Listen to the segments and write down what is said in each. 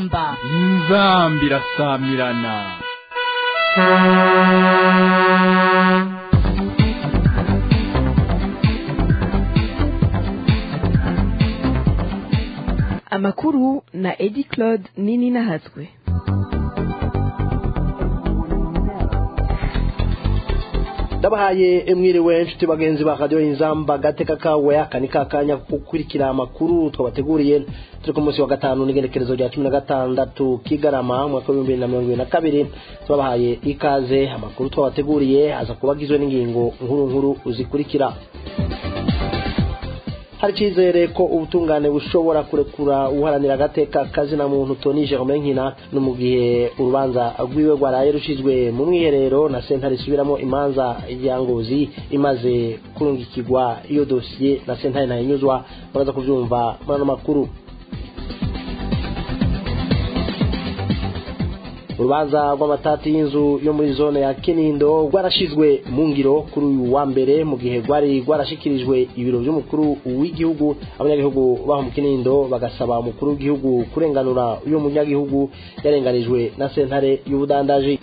inzamba inzambi irasamirana amakuru na edi claude nini nahatswe ndabahaye mwiriwe inshuti bagenzi ba radiyo inzamba gateka kawe aka ni kakanya ko gukurikira amakuru twabateguriye turi ku munsi wa gatanu n'igenekerezo rya cumi na gatandatu kigarama umwaka w'ibihumbi bibiri na mirongo ibiri na kabiri tubabahaye ikaze amakuru twabateguriye aza kuba agizwe n'ingingo nkuru nkuru zikurikira hari icyizere ko ubutungane bushobora kurekura uharanira agateka kazina muntu Tony Germain Nkina no mu gihe urubanza rwiwe rwaraye rushizwe mu mwiherero na sentare isubiramo imanza ya ngozi imaze kurungikirwa iyo dosiye na sentare ntayinyuzwa muraza kubyumva muri ano makuru urubanza rw'amatati y'inzu yo muri zone ya kinindo rwarashizwe mu ngiro kuri uyu wa mbere mu gihe rwari rwarashikirijwe ibiro by'umukuru w'igihugu abanyagihugu baho mu kinindo bagasaba umukuru w'igihugu kurenganura uyu munyagihugu yarenganijwe na sentare y'ubudandaji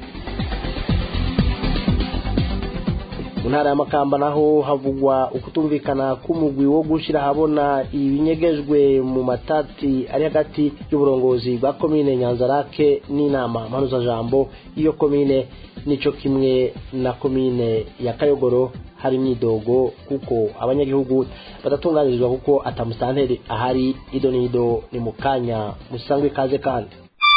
mu ntara y'amakamba naho havugwa ukutumvikana k'umugwi wo gushyira ahabona ibinyegejwe mu matati ari hagati y'uburongozi bwa komine nyanzarake n'inama mpanuzajambo y'iyo komine nico kimwe na komine ya kayogoro hari imyidogo kuko abanyagihugu badatunganirizwa kuko atamusanteri ahari ido n'ido ni mu kanya musangwe ikaze kandi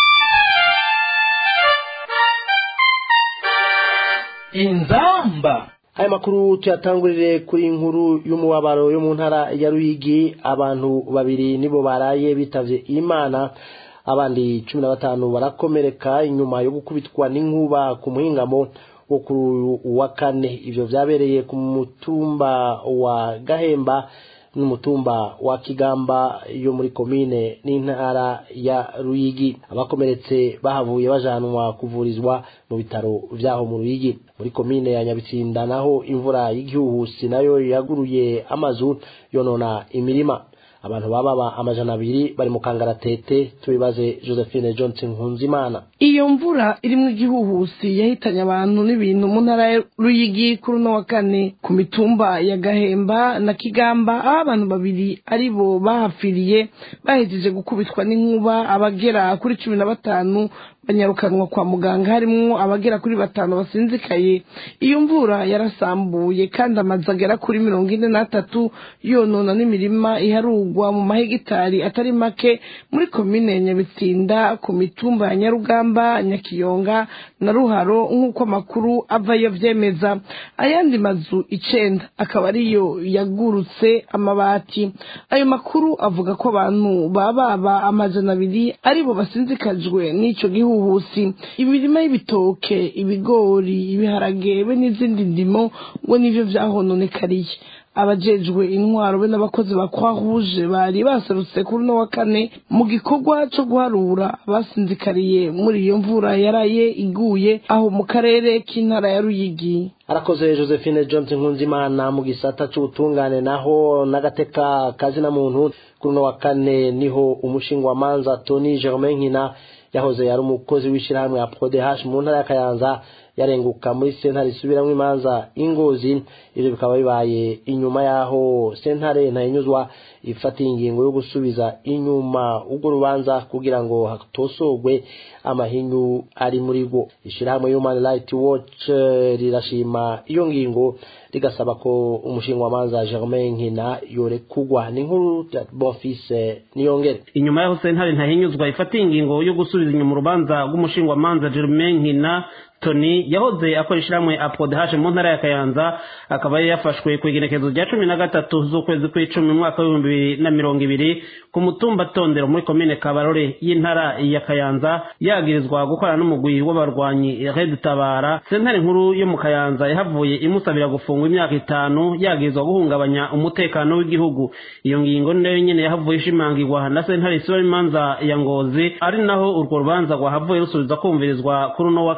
inzamba aya makuru tuyatangurire kuri inkuru y'umubabaro yo mu ntara ya ruyigi abantu babiri nibo baraye bitavye imana abandi cumi na batanu barakomereka inyuma yo gukubitwa n'inkuba ku muhingamo wo kuri uwa kane ivyo vyabereye ku mutumba wa gahemba n'umutumba wa kigamba yo muri komine n'intara ya ruyigi abakomeretse bahavuye bajanwa kuvurizwa mu bitaro vyaho mu ruyigi muri komine ya nyabitsinda naho imvura y'igihuhusi nayo yaguruye amazu yonona imirima abantu bababa amajana abiri bari mu kangaratete tubibaze josephine johnson nkunzimana iyo mvura irimo igihuhusi yahitanye abantu n'ibintu mu ntara ya ruyigi kuri uno wa kane ku mitumba ya gahemba na kigamba aho abantu babiri ari bo bahapfiriye bahejeje gukubitwa n'inkuba abagera kuri cumi na batanu banyarukanwa kwa muganga harimwo abagera kuri batanu basinzikaye iyo mvura yarasambuye kandi amazu agera kuri mirongo ine n'atatu yonona n'imirima iharugwa mu mahegitari atari make muri komine ya nyabitsinda ku mitumba ya nyarugamba nyakiyonga na ruharo nk'uko amakuru avayo vyemeza ayandi mazu icenda akaba ariyo yagurutse amabati ayo makuru avuga ko abantu bababa amajana abiri aribo basinzikajwe n'ico gihugu ubuhusi imirima y'ibitoke ibigori ibiharage be n'izindi ndimo ngo nivyo vyahononekariye abajejwe intwaro be n'abakozi ba croix rouge bari baserutse kuri uno wa kane mu gikorwa co guharura basinzikariye muri iyo mvura yaraye iguye aho mu karere k'intara ya ruyigi arakoze josephine johnson nkunzimana mu gisata c'ubutungane naho n'agateka kazina muntu kuri uno wa kane niho umushingwamanza tony germain nkina yahoze yari umukozi w'ishyirahamwe ya prodehash mu ntara ya kayanza yarenguka muri sentare isubiramwo imanza ingozi ivyo bikaba bibaye inyuma yaho sentare ntayinyuzwa ifatiye ingingo yo gusubiza inyuma urwo rubanza kugira ngo hatosorwe amahinyu ari muri rwo ishyirahamwe human rights watch rirashima iyo ngingo rigasaba ko umushingwamanza germain nkina yorekugwa ni nkuru ya bonfise niyongere inyuma yaho sentare ntahinyuzwa ifatiye ingingo yo gusubiza inyuma urubanza rw'umushingwamanza germain nkina tony yahoze akora ishyirahamwe apodehashe mu ntara ya kayanza akaba yari yafashwe ku igenekezo rya cumi na gatatu z'ukwezi kw'icumi mu mwaka w'ibihumbi bibiri na mirongo ibiri ku mutumba tondero muri komine kabarore y'intara ya kayanza yagirizwa gukorana n'umugwi w'abarwanyi red tabara sentare nkuru yo mu kayanza yahavuye imusabira gufungwa imyaka itanu yagirizwa guhungabanya umutekano w'igihugu iyo ngingo ni nayo nyene yahavuye ishimangirwa na sentare isura imanza ya ngozi ari naho urwo rubanza rwahavuye rusubiza kumvirizwa kuri uno wa kane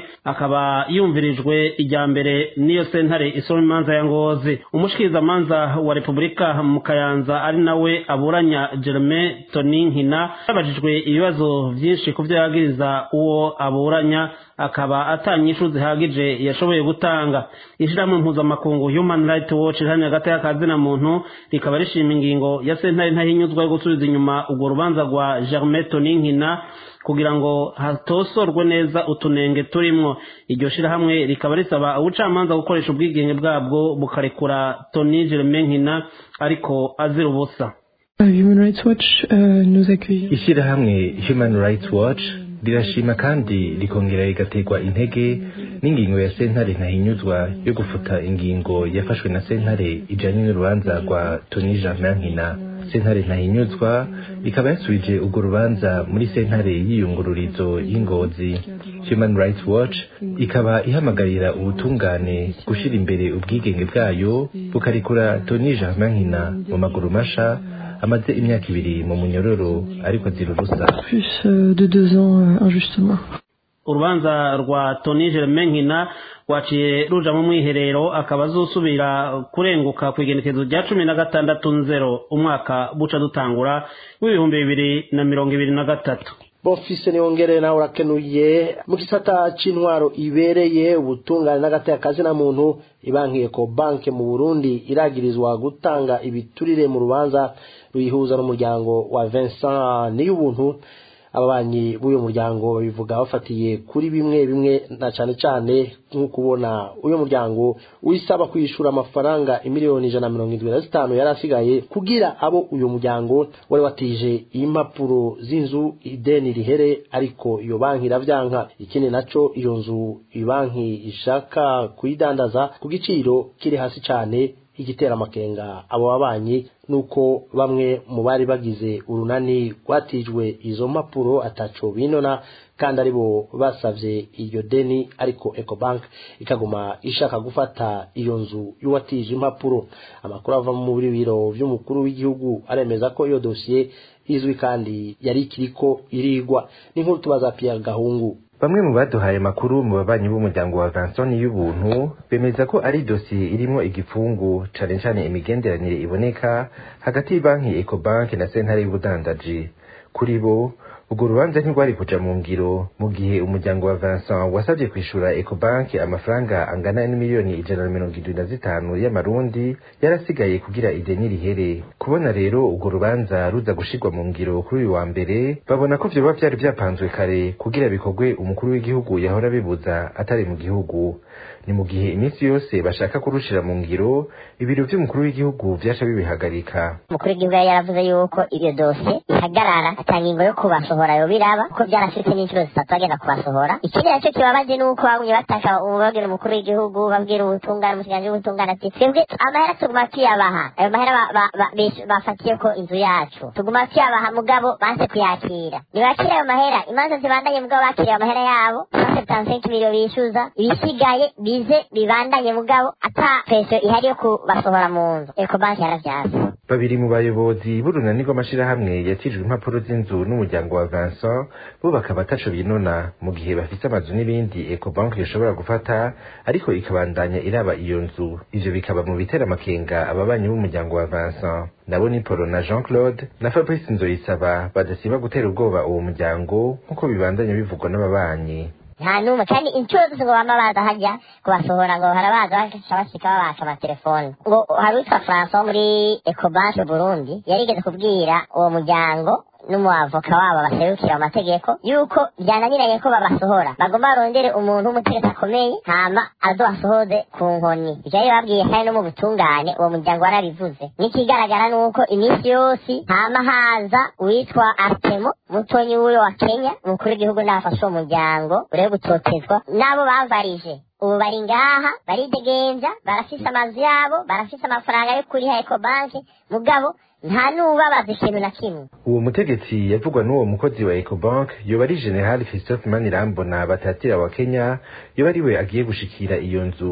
akaba yumvirijwe ijya mbere n'iyo sentare isoma imanza ya ngozi umushikirizamanza wa repubulika mu kayanza ari nawe aburanya jerome toni nkina yabajijwe ibibazo byinshi ku byo yagiriza uwo aburanya akaba atanyishu zihagije yashoboye gutanga ishyirahamwe mpuzamakungu human rights watch rihamya hagati y'akazina muntu rikaba rishima ingingo ya sentare ntahinyuzwa yo gusubiza inyuma urwo rubanza rwa germain toni nkina kugira ngo hatosorwe neza utunenge turimwo iryo shirahamwe rikaba risaba ubucamanza gukoresha ubwigenge bwabwo bukarekura toni germain nkina ariko azira ubusa Human Rights Watch euh, nous accueille. ishyirahamwe human rights watch rirashima kandi rikongera rigaterwa intege n'ingingo ya sentare ntahinyuzwa yo gufuta ingingo yafashwe na sentare ijanye n'urubanza rwa toni germain nkina sentare ntahinyuzwa ikaba yasubije urwo rubanza muri sentare y'iyungururizo y'ingozi human rights watch ikaba ihamagarira ubutungane gushyira imbere ubwigenge bwayo bukarekura toni germain nkina mu maguru masha amaze imyaka ibiri mu munyororo ariko azira ubusa Plus euh, de deux ans euh, injustement. urubanza rwa toni germain nkina rwaciye ruja mu mwiherero akaba azosubira kurenguka ku igenekezo rya cumi na gatandatu nzero umwaka buca dutangura w'ibihumbi bibiri na mirongo ibiri na gatatu bofise niyongere nawe urakenuye mu gisata c'intwaro ibereye ubutungane n'agateka na muntu ibankiye ko banke mu burundi iragirizwa gutanga ibiturire mu rubanza ruyihuza n'umuryango wa vincent niy'ubuntu ababanyi b'uyu muryango babivuga bafatiye kuri bimwe bimwe na cane cane nko kubona uyu muryango wisaba kwishura amafaranga imiliyoni ijana na mirongo indwi na zitanu yari asigaye kugira abo uyu muryango wari watije impapuro z'inzu ideni rihere ariko iyo banki iravyanka ikindi naco iyo nzu ibanki ishaka kuyidandaza ku giciro kiri hasi cane igitera amakenga abo babanyi nuko bamwe mu bari bagize urunani rwatijwe izo mpapuro ataco binona kandi aribo basavye iyo deni ariko ecobank ikaguma ishaka gufata iyo nzu y'uwatije impapuro amakuru ava muri biro vy'umukuru w'igihugu aremeza ko iyo dosiye izwi kandi yari ikiriko irigwa n'inkuru tubaza Pierre Gahungu bamwe mu baduhaye amakuru mu babanyi b'umuryango wa Vincent y'ubuntu bemeza ko ari dosiye irimo igipfungu cane cane imigenderanire iboneka hagati y'ibanki Ecobank na sentare y'ubudandaji kuri bo urwo rubanza ntirwari kuja mu ngiro mu gihe umuryango wa Vincent wasabye kwishura Ecobank amafaranga angana n'imiliyoni ijana na mirongo indwi na zitanu y'amarundi yarasigaye kugira ideni rihere kubona rero urwo rubanza ruza gushirwa mu ngiro kuri uyu wa mbere babona ko vyoba vyari vyapanzwe kare kugira bikorwe umukuru w'igihugu yahora bibuza atari mu gihugu ni mu gihe iminsi yose bashaka kurushira mu ngiro ibiro vy'umukuru w'igihugu vyaca bibihagarika umukuru w'igihugu yari yaravuze yuko iyo dosiye ihagarara ata ngingo yo kubasohora yo biraba kuko byarashitse n'inshuro zitatu bagenda kubasohora ikindi nacyo kibabaje ni uko bagumye bataka babwira umukuru w'igihugu babwira ubutungane umushikiranganji w'ubutungane ati twebwe amahera tuguma tuyabaha ayo mahera ba- ba- ba- bish- bafatiye ko inzu yacu tuguma tuyabaha mugabo banse kuyakira ntibakire ayo mahera imanza zibandanye mugabo bakiriye ayo mahera yabo bafite tansenki miliyo bishyuza ibisigaye bize bibandanye mugabo ata peso ihari yo kubasohora mu nzu ekobanki yaravyaza babiri mu bayobozi b'urunani rw'amashirahamwe yatijwe impapuro z'inzu n'umuryango wa Vincent bo bakaba ataco binona mu gihe bafise amazu n'ibindi Ecobank yoshobora gufata ariko ikabandanya iraba iyo nzu ivyo bikaba mu bitera amakenga ababanyi b'umuryango wa Vincent nabo ni Polo na Jean Claude na Fabrice Nzoyisaba badasiba gutera ubwoba uwo muryango nk'uko bibandanya bivugwa n'ababanyi nta n'umwe kandi inshuro zose ngo bama baza hajya kubasohora ngo harabaza bashika bashika babaka amatelefone ngo hari uwitwa francois wo muri ecobank burundi yarigeze kubwira uwo muryango n'umuavoka wabo baserukira mu mategeko yuko byananiranye ko babasohora bagomba barondere umuntu w'umutegetsi akomeye hama azobasohoze ku nkoni ivyo rero babwiye kandi no mu butungane uwo muryango warabivuze n'ikigaragara ni uko iminsi yose hama haza uwitwa artemo mutonyi w'uyo wa kenya umukuru w'igihugu n'abafashe uwo muryango urebe gutotezwa n'abo bavarije ubu bari ngaha baridegenja barafise amazu yabo barafise amafaranga yo kuriha ekobanki mugabo nta n'ubabaza ikintu na kimwe uwo mutegetsi yavugwa n'uwo mukozi wa Ecobank yoba ari General Christophe Manirambona batatira wa Kenya yoba ari we agiye gushikira iyo nzu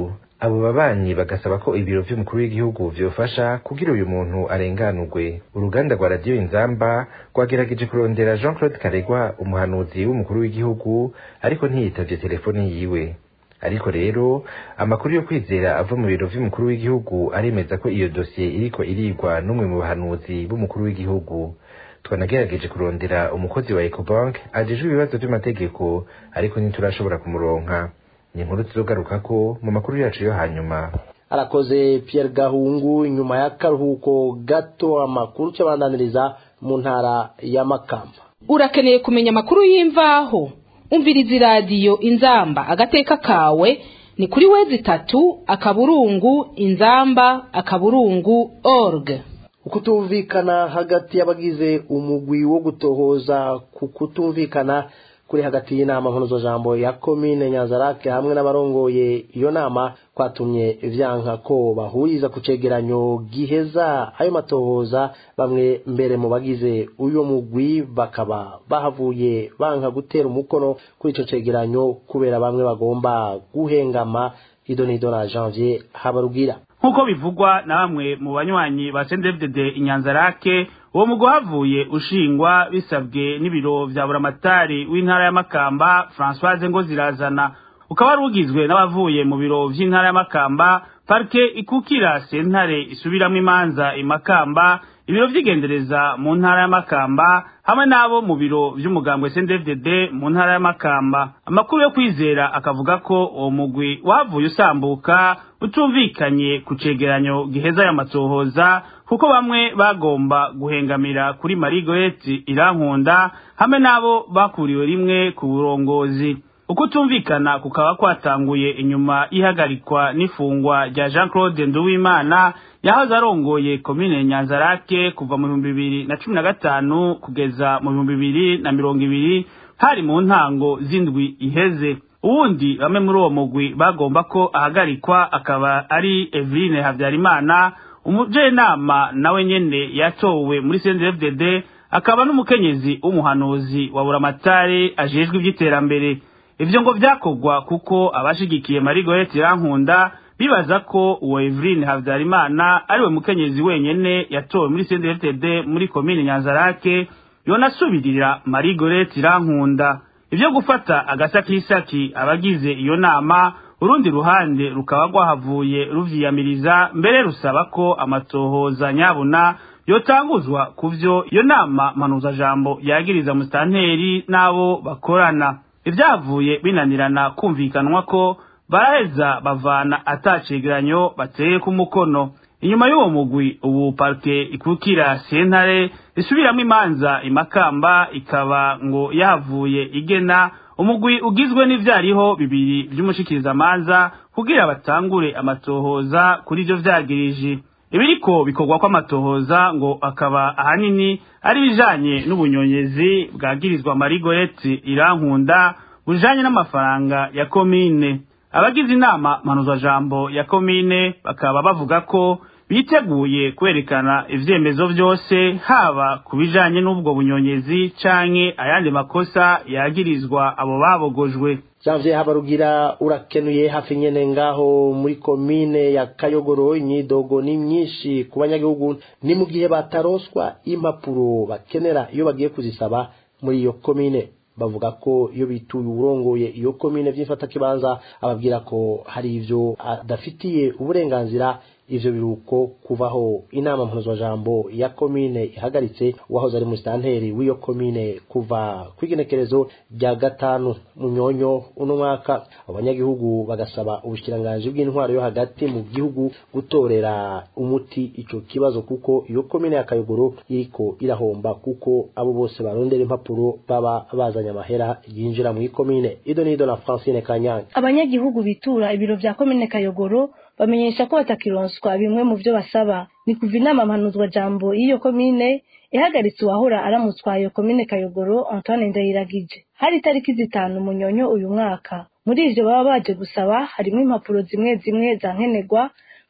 abo babanyi bagasaba ko ibiro vy'umukuru w'igihugu vyofasha kugira uyu muntu arenganurwe uruganda rwa radiyo inzamba rwagerageje kurondera jean claude karegwa umuhanuzi w'umukuru w'igihugu ariko ntiyitavye telefoni yiwe ariko rero amakuru yo kwizera ava mu biro vy'umukuru w'igihugu aremeza ko iyo dosiye iriko irigwa n'umwe mu bahanuzi b'umukuru w'igihugu twanagerageje kurondera umukozi wa ecobank ajejwe ibibazo vy'amategeko ariko ntiturashobora kumuronka ni inkuru tuzogarukako mu makuru yacu yo hanyuma arakoze Pierre Gahungu nyuma y'akaruhuko gato amakuru cyabandaniriza mu ntara ya Makamba urakeneye kumenya amakuru y'imvaho umviriza iradiyo inzamba agateka kawe ni kuri wezi itatu akaburungu inzamba akaburungu org ukutumvikana hagati y'abagize umugwi wo gutohoza ku kutumvikana kuri hagati y'inama mpunuzajambo ya komine nyanzarake hamwe n'abarongoye iyo nama kwatumye vyanka ko bahuriza ku cegeranyo giheza ayo matohoza bamwe mbere mu bagize uyo mugwi bakaba bahavuye banka gutera umukono kuri ico cegeranyo kubera bamwe bagomba guhengama idonido na janvier habarugira nk'uko bivugwa na bamwe mu banywanyi ba sendefdede inyanzarake uwo mugo havuye ushingwa bisabwe n'ibiro vya buramatari w'intara ya makamba francoise ngo zirazana ukaba wari ugizwe n'abavuye mu biro vy'intara ya makamba parike ikukira sentare isubiramwo imanza imakamba ibiro vy'igendereza mu ntara ya makamba hamwe n'abo mu biro vy'umugambwe sndfdd mu ntara ya makamba amakuru yo kwizera akavuga ko uwo mugwi wavuye usambuka utumvikanye ku cegeranyo giheza ya matohoza kuko bamwe bagomba guhengamira kuri marigoreti irankunda hamwe n'abo bakuriwe rimwe ku burongozi uko utumvikana kukaba kwatanguye inyuma y'ihagarikwa n'ifungwa rya jean claude nduwimana yahoze arongoye komine nyanzarake kuva mu bihumbi bibiri na cumi na gatanu kugeza mu bihumbi bibiri na mirongo ibiri hari mu ntango z'indwi iheze uwundi bamwe muri uwo mugwi bagomba ko ahagarikwa akaba ari eveline habyarimana umujenama nawe nyene yatowe muri cndfdd akaba n'umukenyezi w'umuhanuzi wa buramatare ajejwe ivy'iterambere ivyo ngo vyakorwa kuko abashigikiye marigoreti irankunda bibaza ko uwo eveline habyarimana ariwe mukenyezi wenyene yatowe muri cndfdd muri komine nyanzarake yonasubirira marigoreti irankunda ivyo gufata agasakisaki abagize iyo nama urundi ruhande rukaba rwahavuye ruvyiyamiriza mbere rusaba ko amatohoza nyabuna yotanguzwa ku vyo iyo nama mpanuzajambo yagiriza musitanteri n'abo bakorana ivyavuye binanirana kumvikanwa ko baraheza bavana atacegeranyo bateye ku mukono inyuma y'uwo mugwi ubu parike ikukira sentare isubiramwo imanza imakamba ikaba ngo yahavuye igena umugwi ugizwe n'ivyariho bibiri vy'umushikirizamanza kugira batangure amatohoza kuri ivyo vyagirije ibiriko bikorwa kw'amatohoza ngo akaba ahanini ari bijanye n'ubunyonyezi bwagirizwa marigoreti irankunda bujanye n'amafaranga ya komine abagize inama mpanuzajambo ya komine bakaba bavuga ko biteguye kwerekana ivyemezo vyose haba ku bijanye n'ubwo bunyonyezi canke ayandi makosa yagirizwa abo babogojwe janvier habarugira urakenuye hafi nyene ngaho muri komine ya kayogoro imyidogo ni myinshi ku banyagihugu ni mu gihe bataronswa impapuro bakenera iyo bagiye kuzisaba muri iyo komine bavuga ko iyo bituye uwurongoye iyo komine vy'imfatakibanza ababwira ko hari ivyo adafitiye uburenganzira ivyo biruko kuvaho inama mpuzwajambo ya komine ihagaritse uwahoze ari musitanteri w'iyo komine kuva kw'igenekerezo rya gatanu munyonyo uno mwaka abanyagihugu bagasaba ubushikiranganji bw'intwaro yo hagati mu gihugu gutorera umuti ico kibazo kuko iyo komine ya kayogoro iriko irahomba kuko abo bose barondera impapuro baba bazanye amahera yinjira mu komine ido nido na francine kanyange abanyagihugu bitura ibiro vya komine kayogoro bamenyesha ko batakironswa bimwe mu byo basaba ni kuva inama mpanuzwa jambo y'iyo komine ihagaritse uwahora aramutswa iyo komine kayogoro antoine ndayiragije hari itariki zitanu munyonyo uyu mwaka muri ivyo baba baje gusaba harimo impapuro zimwe zimwe za nkenerwa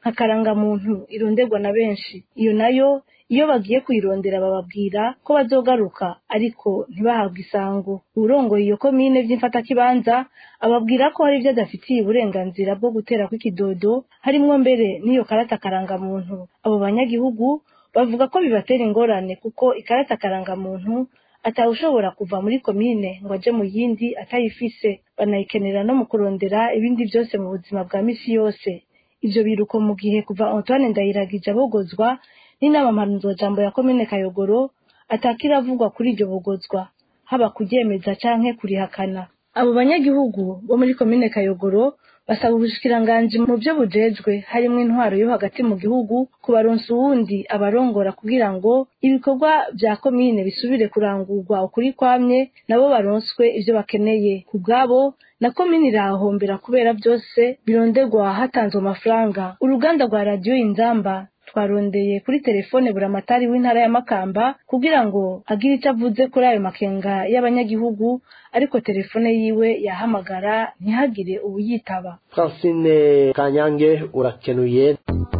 nka karangamuntu ironderwa na benshi iyo nayo iyo bagiye kuyirondera bababwira ko bazogaruka ariko ntibahabwe isango urongoye iyo komine by'imfatakibanza ababwira ko hari ibyo adafitiye uburenganzira bwo gutera kw'ikidodo harimwo mbere n'iyo karata karangamuntu abo banyagihugu bavuga ko bibatera ingorane kuko ikarata karangamuntu atawushobora kuva muri komine ngo aje mu yindi atayifise banayikenera no mu kurondera ibindi byose mu buzima bwa misi yose ivyo biruko mu gihe kuva Antoine Ndayiragije abogozwa n'inama mpanuzwajambo ya komine Kayogoro atakiravugwa kuri iryo bogozwa haba kuryemeza canke kurihakana abo banyagihugu bo muri komine Kayogoro basaba ubushikiranganji mu byo bujejwe harimo intwaro yo hagati mu gihugu kubaronsa uwundi abarongora kugira ngo ibikorwa vya komine bisubire kurangurwa ukuri kwamye nabo baronswe ivyo bakeneye ku bwabo na komine irahombera kubera byose bironderwa hatanzwe amafaranga uruganda rwa radiyo inzamba twarondeye kuri telefone buramatari w'intara ya Makamba kugira ngo agire icyo avuze kuri ayo makenga y'abanyagihugu ariko telefone yiwe yahamagara ntihagire uwuyitaba francine kanyange urakenuye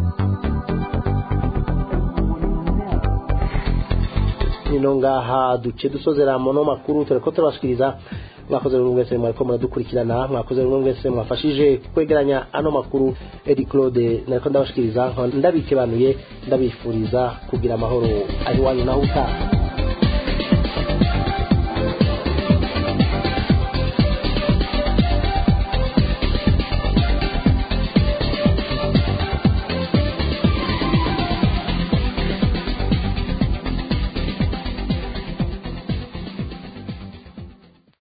nino ngaha duce dusozera mono makuru tureko turabashikiriza mwakoze buri mwese mwariko muradukurikirana mwakoze buri mwese mwafashije kwegeranya ano makuru Edi Claude nariko ndabashikiriza ndabikebanuye ndabifuriza kugira amahoro ahiwanyu naho utaha